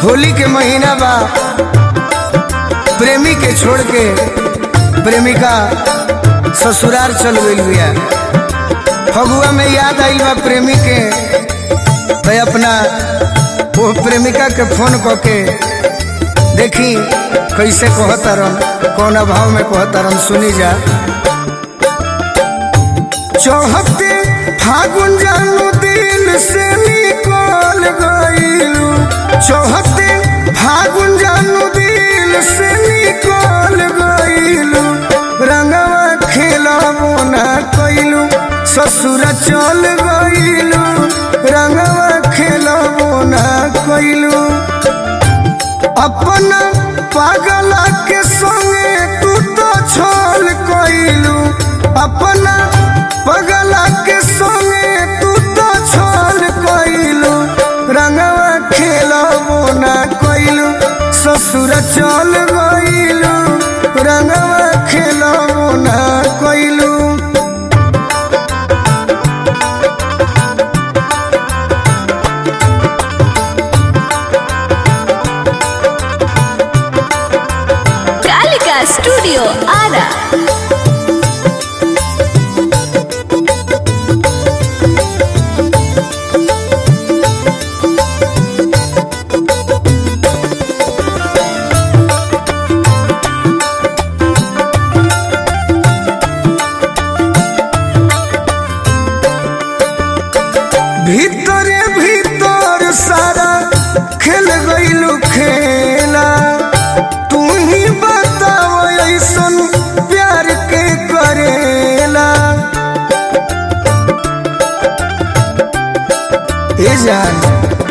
होली के महीना बा प्रेमी के छोड़ के प्रेमिका ससुराल चल गई बिया फगुआ में याद आई बा प्रेमी के तो अपना वो प्रेमिका के फोन क के देखी कैसे कहतारन कौन भाव में कहतारन सुनी जा चौहते फागुन जानू दिल से निकल गईलू चौहते फागुन जानू दिल से निकल गईलू रंगवा खेलबो ना कैलू ससुर चल गईलू रंगवा खेलबो ना कैलू अपना पागला के संगे तू तो छल कैलू अपना पगला के संगे तू तो छल कैलू रंगवा खेलबो ना कैलू ससुर चल गईलू रंगवा खेलबो ना कैलू कालिका स्टूडियो आरा भीतरे भीतर सारा खेल गईलू खेला तू ही बताओ ऐसन प्यार के करेला ए जान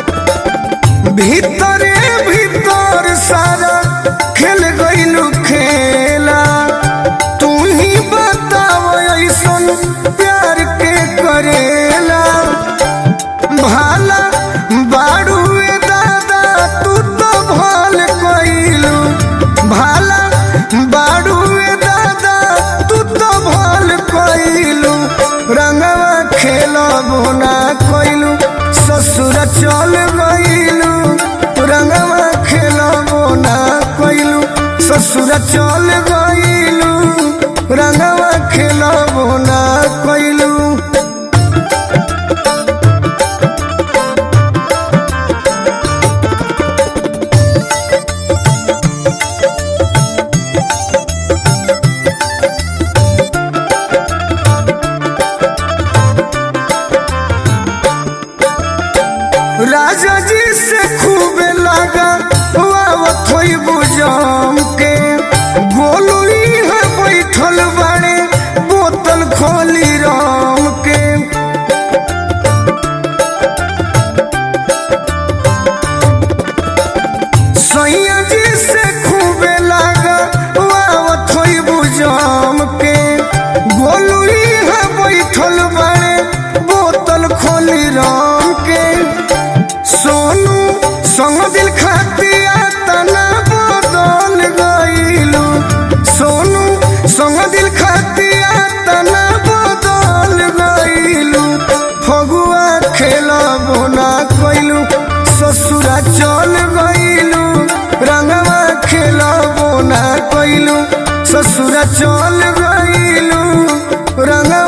भीतरे भीतर सारा खेल गईलू खेला तू ही बताओ ऐसन प्यार के करेला भाला बाड़ुए दादा तू तो भल कइलू भाला बाड़ुए दादा तू तो भल कइलू रंगवा खेलबो ना कइलू ससुर चल गइलू रंगवा खेलबो ना कइलू ससुर चल गइलू रंगवा खेलबो ना कइलू राजा जी से खूब लगा आवत होई बुझम के गोलू है बैठल बड़े बोतल खोली राम के सैया जी से खूब लगा आवत होई बुझम के गोलू है बैठल बड़े बोतल खोली राम के सोनू संग दिल खातिया तना बदल गईलू सोनू संग दिल खातिया तना बदल गईलू फगुआ खेलबो ना कइलू ससुरा चल गईलू रंगवा खेलबो ना कइलू ससुरा चल गईलू रंगवा